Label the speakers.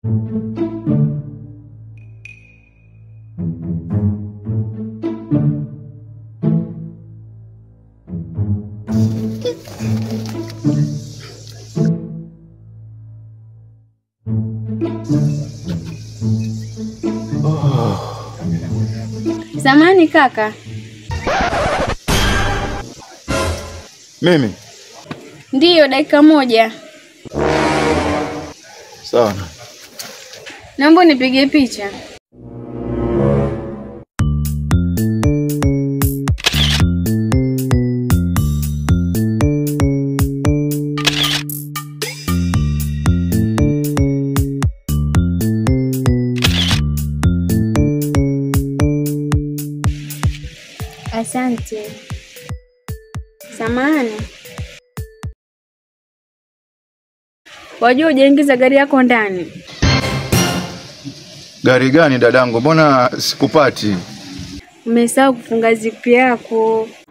Speaker 1: Samani kaka,
Speaker 2: Mimi
Speaker 1: ndiyo, dakika moja,
Speaker 2: sawa.
Speaker 1: naomba nipige picha. Asante. Samahani, wajua hujaingiza gari yako ndani?
Speaker 2: Gari gani dadangu? Mbona sikupati?
Speaker 1: Umesahau kufunga zipu yako.